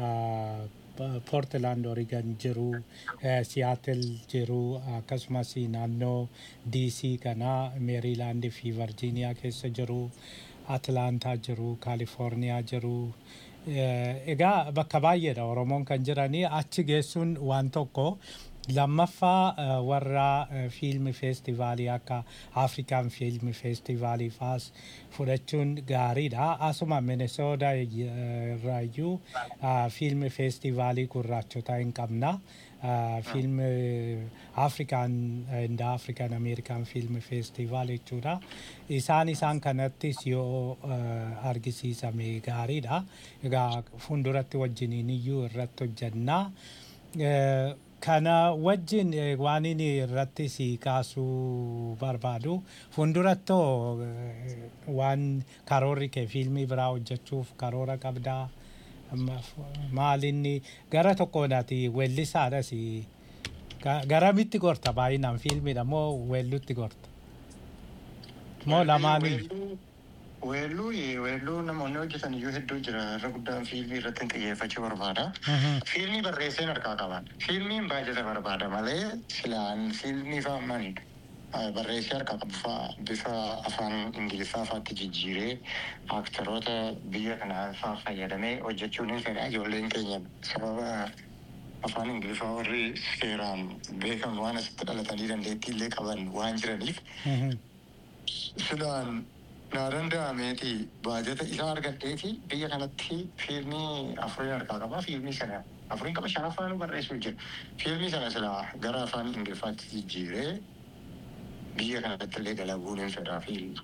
Portland Origan jiru Siyaatel jiru akkasumas naannoo DC kana Meeriilaand fi Virgiiniyaa keessa jiru Atlaantaa jiru Kaalifoorniyaa jiru. Eh, Egaa bakka baay'eedha Oromoon kan jiranii achi geessuun waan tokko lammaffaa eh, warra eh, fiilmi feestivaalii akka Afrikaan fiilmi feestivaalii faas fudhachuun gaariidha. Asuma Minesoodaa irraayyuu ah, fiilmi feestivaalii gurraachotaa hin qabna. Ah, fiilmi Afrikaan inda Afrikaan Ameerikaan fiilmi feestivaal jechuudha. Isaan isaan kanattis yoo eh, argisiisame gaariidha. Egaa fuulduratti wajjiniin iyyuu irratti hojjannaa. Eh, Kana wajjin eh, waan inni irratti si kaasuu barbaadu fuuldurattoo eh, waan karoorri kee fiilmii biraa hojjechuuf karoora qabdaa. Amma f- maalinni gara tokkoon ati weellisaadhas Ga- garamitti gorta baay'inaan fiilmiidha moo weellutti gorta? Moo lamaanii? Weelluu- Weelluu weelluu namoonni hojjetan iyyuu hedduu jira irra guddaan fiilmii irratti hin xiyyeeffachuu barbaada. Fiilmii barreesseen harkaa qaban. Fiilmiin baajata barbaada malee silaan fiilmii fa'amani barreessee harkaa qabu fa'a bifa afaan ingiliffaa fa'aatti jijjiiree aaktaroota biyya kanaa fa'aa fayyadamee hojjechuun hin fedha ijoolleen keenya sababa afaan ingiliffaa warri seeraan beekamu waan asitti dhalatanii dandeettii illee qaban waan jiraniif silaan naa danda'ameeti baajata isaa argadheeti biyya kanatti fiilmii afuriin harkaa qaba fiilmii sana afuriin qaba shan afaan barreessuu jira fiilmii sana silaa gara afaan ingiliffaatti jijjiiree biyya kanatti illee dalaguun hin fedhaa fiilmii.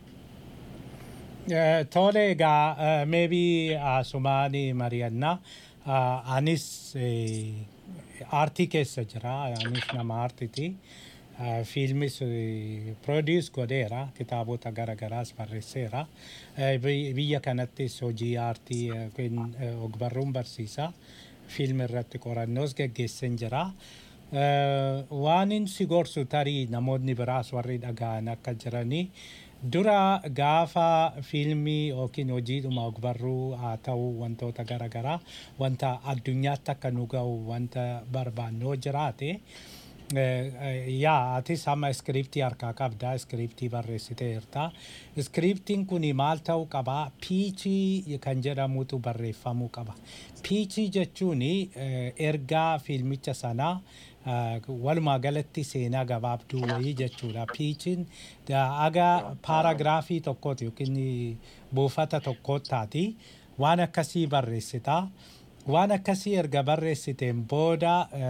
Tole egaa meebii asumaani mari'annaa anis aartii keessa jira anis nama aartiiti. fiilmis produce godheera kitaabota garagaraas barreesseera biyya kanattis hojii aartii ogbarruun barsiisa fiilmi irratti qorannoos geggeessan jira waanin si gorsu tarii namoonni biraas warri dhaga'an akka jiranii dura gaafa fiilmii yookiin hojiidhuma ogbarruu haa ta'u wantoota garagaraa wanta addunyaatti akka nu ga'u wanta barbaannoo jiraate yaa atis amma iskiriptii harkaa qabda iskiriptii barreessiteerta iskiriptiin kun maal ta'uu qaba piichii kan jedhamutu barreeffamuu qaba piichii jechuun ergaa fiilmicha sanaa walumaa galatti seenaa gabaabduu wayii jechuudha piichiin aga paaragiraafii tokkooti yookiin buufata tokkootaati waan akkasii barreessitaa. waan akkasii erga barreessiteen booda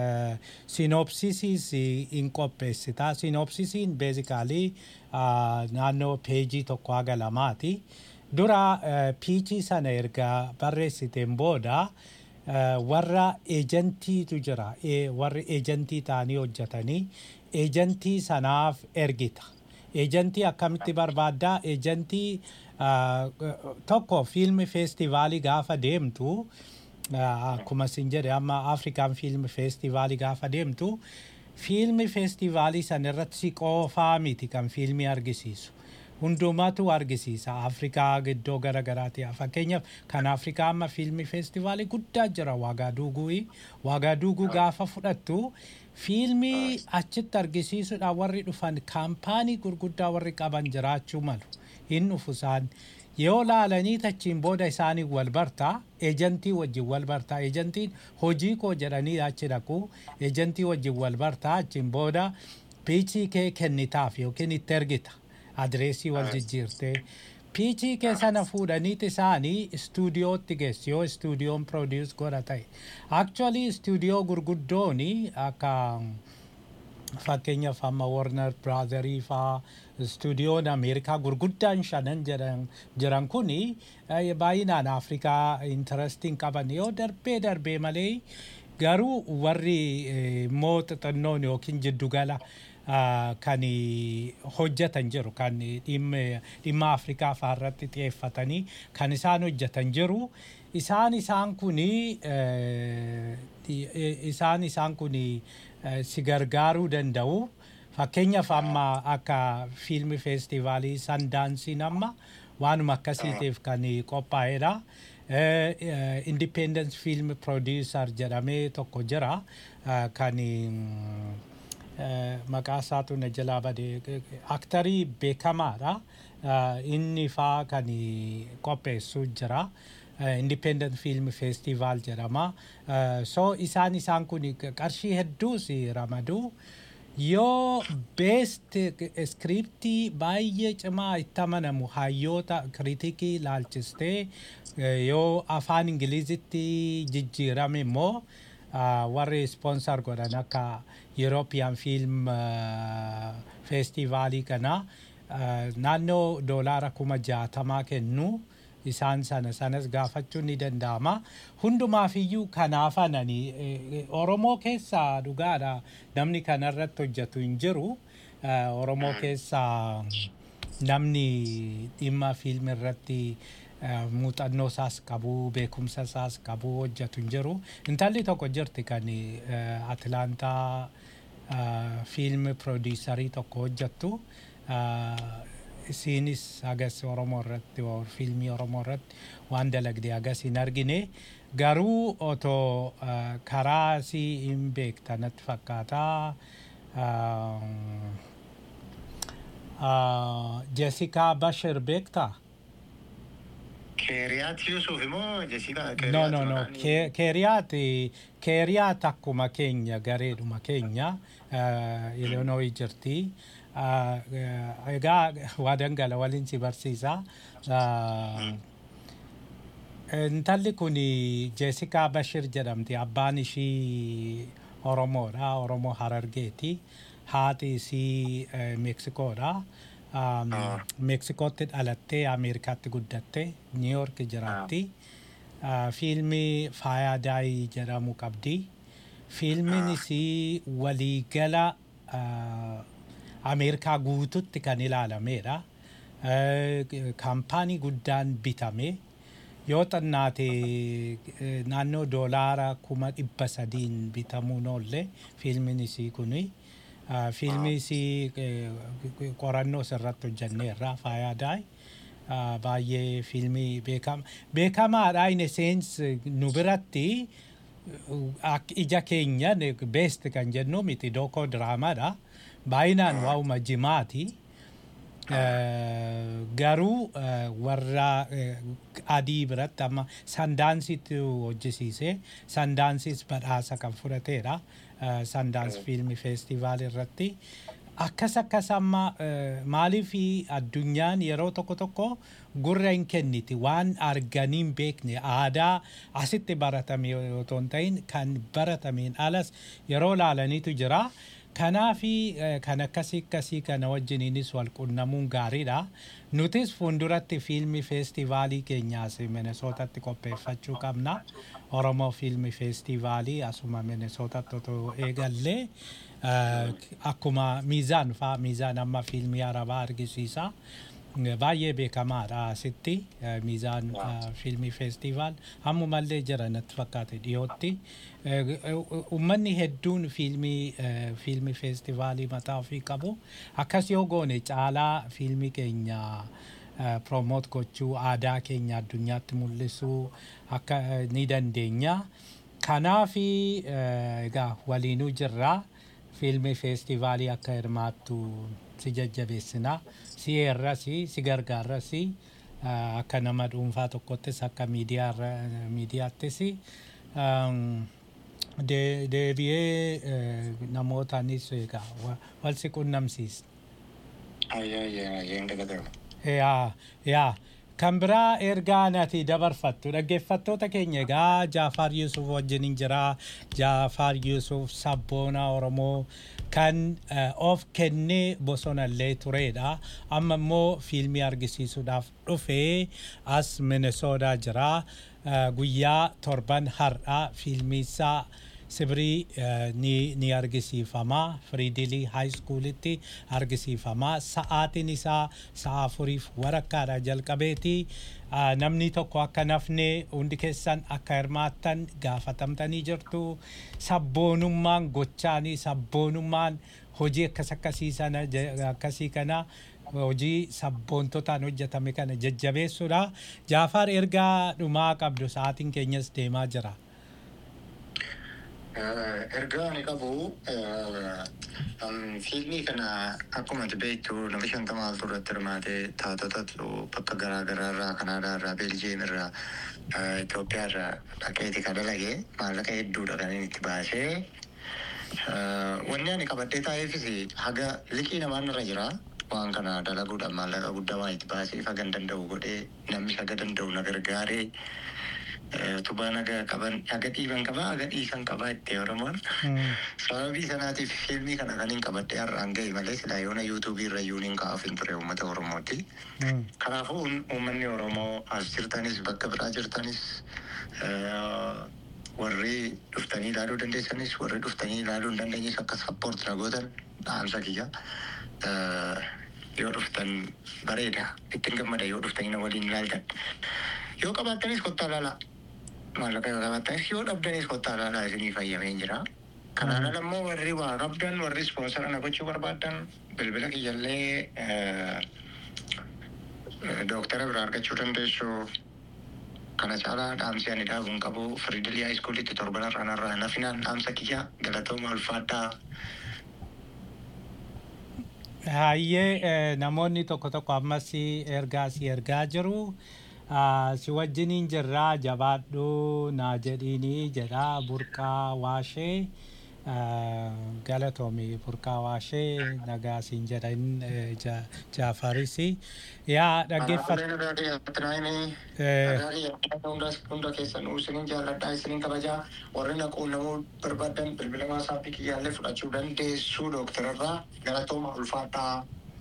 sinopsisiis hin qopheessita sinopsisiin beezikaalii naannoo peejii tokko haga lamaati dura piichii sana erga barreessiteen booda warra eejantiitu jira warri eejantii ta'anii hojjetanii eejantii sanaaf ergita eejantii akkamitti barbaaddaa eejantii tokko fiilmi feestivaalii gaafa deemtu akkuma isin jedhe amma afrikaan fiilmi feestivaalii gaafa deemtu fiilmi feestivaalii san irratti si qofaa miti kan fiilmii argisiisu. Hundumatu argisiisa Afrikaa iddoo garaagaraati. Fakkeenyaaf kan Afrikaa amma fiilmi feestivaalii guddaa jira Waagaduuguu. Waagaduuguu gaafa fudhattu fiilmii achitti argisiisuudhaan warri dhufan kaampaanii gurguddaa warri qaban jiraachuu malu. Hin dhufu isaan. yoo laalanii tachiin booda isaanii wal bartaa eejantii wajjin wal bartaa eejantiin hojii koo jedhanii achi dhaqu eejantii wajjin wal bartaa achiin booda piichii kee kennitaaf yookiin itti ergita adireesii wal jijjiirtee piichii kee sana fuudhaniit isaanii istuudiyootti geessu yoo istuudiyoon produce godha ta'e actually istuudiyoo gurguddooni akka fakkeenyaaf amma warner braazarii faa istuudiyoon ameerikaa gurguddaan shanan jiran kun baay'inaan afrikaa intarastiin qaban yoo darbee darbee malee garuu warri immoo xixinnoon yookiin jiddugala kan hojjetan jiru kan dhimma afrikaa faarratti xiyyeeffatanii kan isaan hojjetan jiru isaan isaan kun isaan isaan kun si gargaaruu danda'u. Fakkeenyaaf amma akka fiilmi feestivaalii sandaansiin amma waanuma akkasiitiif kan qophaa'edha. Independence Film Producer jedhamee tokko jira kan maqaa isaatu na jalaa bade aktarii beekamaadha. Inni faa kan qopheessu jira. Independent Film Festival jedhama. So isaan isaan kun qarshii hedduus ramadu. yoo beest iskiriptii baay'ee cimaa itti amanamu hayyoota kiritikii laalchistee yoo afaan ingilizitti jijjiirame immoo warri ispoonsar godhan akka European Film Festivaalii kana naannoo doolaara kuma jaatamaa kennu. isaan sana sanas gaafachuun ni danda'ama. Hundumaaf iyyuu kanaaf anani Oromoo keessaa dhugaadha namni kanarratti hojjetu hin jiru. Oromoo keessaa namni dhimma fiilmi irratti muuxannoo isaas qabu beekumsa isaas qabu hojjetu hin jiru. Intalli tokko jirti kan Atilaantaa fiilmi piroodiisarii tokko hojjettu. isiinis hagas oromoo irratti or fiilmii oromoo irratti waan dalagde hagas hin argine garuu otoo uh, karaa si hin beekta natti fakkaataa uh, uh, Jessica Bashir beektaa? Keeriyaat Yuusuf immoo Jessica No, no, no. Ke- Keeriyaat Keeriyaat akkuma keenya gareedhuma keenya uh, Illinois jirti. Uh, uh, egaa waa dangala waliin si barsiisa. Uh, Intalli kun Jessica Bashir jedhamti. Abbaan ishii Oromoodha. Oromoo Harargeeti. Haati isii eh, Meksikoodha. Um, Meksikootti dhalattee Ameerikaatti guddatte. New York jiraatti. Uh, fiilmii Faayaa Daayii jedhamu qabdi. Fiilmiin isii waliigala uh, Ameerikaa guututti kan ilaalameedha. Uh, kaampaanii guddaan bitame. yoo xinnaate eh, naannoo doolaara kuma dhibba sadiin bitamuun oolle fiilmiin isii kuni Ah, fiilmii isii eh, qorannoo irratti hojjenneerra faayaa daay baay'ee fiilmii beekama beekamaadha in a sense nu biratti uh, ak ija keenya beest kan jennu miti dookoo diraamaadha baay'inaan waa'uma jimaati. Eh, garuu eh, warra eh, adii biratti amma sandaansitti hojjisiise sandaansis badhaasa kan fudhateedha sandaans fiilmi feestivaal irratti akkas akkas amma eh, maaliif addunyaan yeroo tokko tokko gurra hin kenniti waan arganii hin beekne aadaa asitti baratame otoo hin ta'in kan baratameen alas yeroo laalaniitu jira. Kanaafi eh, kan akkasii akkasii kana wajjiniinis wal qunnamuun gaariidha. Nutis fuulduratti fiilmi feestivaalii keenyaas Minesootatti qopheeffachuu qabna. Oromoo fiilmi feestivaalii asuma Minesootatti otoo eegallee eh, akkuma miizaan faa miizaan amma fiilmii arabaa argisiisa. baay'ee beekamaadha asitti eh, miizaan eh, fiilmii feestivaal ammumallee jira natti fakkaate dhiyootti Eh, eh, ummanni hedduun fiilmii eh, fiilmii feestivaalii mataa ofii qabu akkas yoo goone caalaa fiilmii keenya eh, promoot gochuu aadaa keenya addunyaatti mul'isuu akka eh, ni dandeenya kanaafi eh, egaa waliinuu jirraa fiilmii feestivaalii akka hirmaattu si jajjabeessina si eerrasi si gargaarrasi uh, akka nama dhuunfaa tokkottis akka miidiyaa miidiyaattis um, de- deebi'ee uh, namootaanis egaa wa- wal si qunnamsiisna. Ayyeen dagatama. yaa yaa kan biraa ergaa nati dabarfattu dhaggeeffattoota keenya egaa Jaafaar Yuusuf wajjiniin jira Jaafaar Yuusuf sabboona Oromoo kan eh, of kennee bosonallee turedha amma immoo fiilmii argisiisuudhaaf dhufee as Minesoodaa jira Eh, guyyaa torban har'a fiilmii isaa Sibrii eh, ni, ni argisiifama firiidilii haayiskuulitti argisiifama sa'aatiin isaa sa'a afuriif warakkaadha jalqabeeti Ah, namni tokko akka nafne hundi keessan akka hirmaattan gaafatamtanii jirtu sabboonummaan gochaanii sabboonummaan hojii akkas akkasii sana je- akkasii kana hojii sabboontotaan hojjetame kana jajjabeessuudha jaafaar ergaa dhumaa qabdu sa'aatiin keenyas deemaa jira. Ergaa ani qabu fiilmii kana akkuma ati beektu nama shantamaa oltu irratti hirmaatee taatotatu bakka garaa garaa irraa Kanaadaa irraa Beeljiyeem irraa Itoophiyaa irraa dhaqeeti kan dalage maallaqa hedduudha kan inni itti baasee wanni ani qabadhee taa'eefis haga liqii namaan irra jira waan kana dalaguudhaan maallaqa guddaa waan itti baaseef haga hin danda'u godhee namni haga danda'u na gargaaree tubaa naga qaban haga dhiiban qabaa haga dhiisan qabaa itti oromoon sababii sanaatiif fiilmii kana kan hin qabadhe har'aan ga'e malee silaa yoona yuutuubii irra yuun hin kaa'uuf hin ture uummata oromooti. Kanaafuu uun- uummanni oromoo as jirtanis bakka biraa jirtanis eh, warri dhuftanii ilaaluu dandeessanis warri dhuftanii ilaaluu hin dandeenyes akka sappoort na gootan dhaamsa kiyya. Eh, Yoo dhuftan bareeda ittiin gammada yoo dhuftanii na waliin ilaaltan. Yoo qabaattanis kottaa ilaalaa. maallaqa yoo qabaattanis yoo dhabdanis kottaa ilaalaa isinii fayyamee jira. Kanaan ala immoo warri waa qabdan warri ispoonsara na gochuu barbaadan bilbila kiyyallee dooktara biraa argachuu dandeessu kana caalaa dhaamsi ani dhaabuun qabu firiidilii haayiskuulitti torban irraanarraa nafinaan dhaamsa kiyya galatooma ulfaadhaa Hayyee eh, namoonni tokko tokko ammas ergaa si ergaa jiru. Ah, Si wajjiniin jirraa jabaadhu naa jedhiini jedha burqaa waashee ah, galatoomi burqaa waashee nagaa siin jedhan eh, ja- jaafarisi. Yaa dhaggeeffatu. Eh. hunda keessan isinin jaalladhaa isinin kabajaa warri naquun namuu barbaadan bilbila maasaappii kiyyaallee fudhachuu dandeessu dooktararraa galatooma ulfaadhaa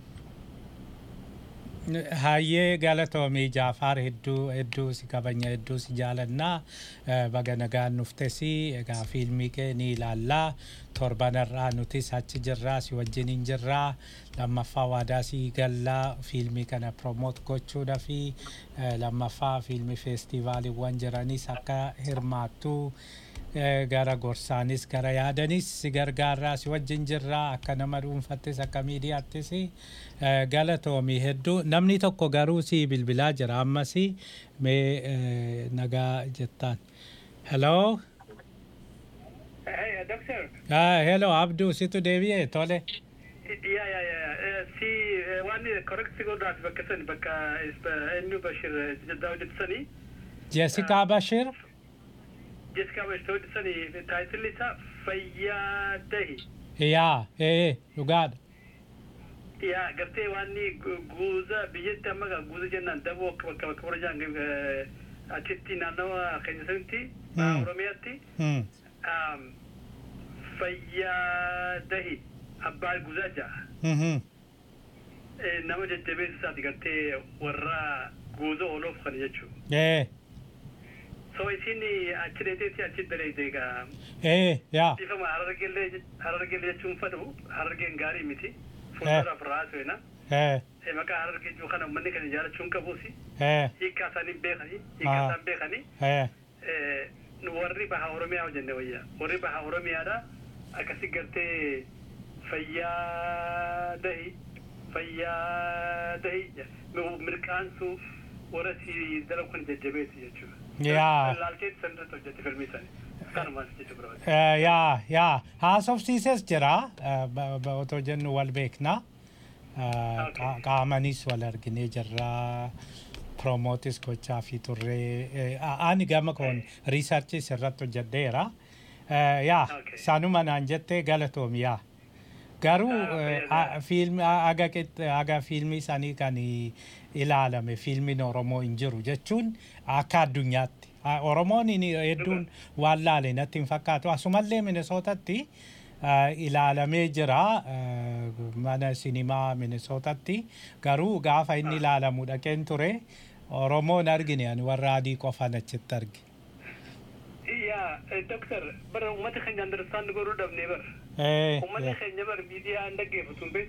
Hayyee galatoomii Jaafaar hedduu hedduu si kabanya hedduu si jaalannaa Eh, baga nagaan nuftesi egaa fiilmii kee ni ilaallaa torbanarraa nutis achi jirraa si wajjiniin jirraa lammaffaa waadaa si gallaa fiilmii kana promoot gochuudha fi eh, lammaffaa fiilmii feestivaaliiwwan jiranis akka hirmaattuu Eh, gara gorsaanis gara yaadanis si gargaarraa si wajjin jirraa akka nama dhuunfattis akka miidiyaattis eh, galatoomii hedduu namni tokko garuu si bilbilaa jira ammas mee eh, nagaa jettaan hello Hey, doctor. ah, hello abduu situ deebi'e tole Yeah, yeah, yeah. Si waan correct godhaaf bakka sani bakka eenyu Bashir Jaddaa hojjetisanii jessikaa bashir Jessica Bashir hojjetisanii taayitilli isaa Fayyaa Dahi. yaa ee dhugaadha Yaa gartee waan guuza biyyatti amma gaa guuza jennaan daboo akka bakka bakka borojaan achitti naannawa keenya sanitti Hmm. Oromiyaatti Hmm. um, Fayyaa Dahi abbaa guuzaa ja'a. Mhm. Eh, nama jajjabeessa isaati gartee warra guuza ooloof kan jechuudha. ee So isin achi deeteetti achi daleete egaa ee yaa ifama harargeellee harargeellee jechuun fadhu harargeen gaarii miti. Fuulduraaf raasuena. ee Maqaa harargee jiru kana uummanni kan ijaarachuun qabuusi. ee Hiikkaa isaanii beekanii hiikkaa Ah. isaan beekanii ee eh, nu warri baha Oromiyaa hojjenne wayyaa. Warri baha Oromiyaadha akkasi gartee fayyaa dahi fayyaa dahi mirqaansuuf warra si dalagu kan jajjabeessu jechuudha. Yaa. Laalteetti san irratti hojjette filmii isaanii. Kanumaan jechuu barbaade. Eh, yaa yaa haasofsiises jira eh, ba- ba- otoo jennu wal beekna Eh, qa- qaamanis wal arginee jirra promootis gochaa fi turree eh, a- ani gama koon riisarchis irratti hojjedheera Eh, yaa Okay. sanuma naan jettee galatoomi yaa garuu Ah, eh, fayyada. a- fiilmi a- aga qixxe- aga fiilmii isaanii kan ilaalame fiilmiin oromoo hin jiru jechuun akka addunyaatti Ah, oromoon inni hedduun waan laale natti hin fakkaatu asumallee minisootatti ah, ilaalamee jira ah, mana sinimaa minisootatti garuu gaafa inni ilaalamu dhaqeen ture oromoon argine ani warra adii qofan achitti arge Yaa, doktor, bara uummata keenya understand godhuu dhabnee bara. Eh, Uummanni eh, keenya bara miidiyaa hin dhaggeeffatu hin beektu.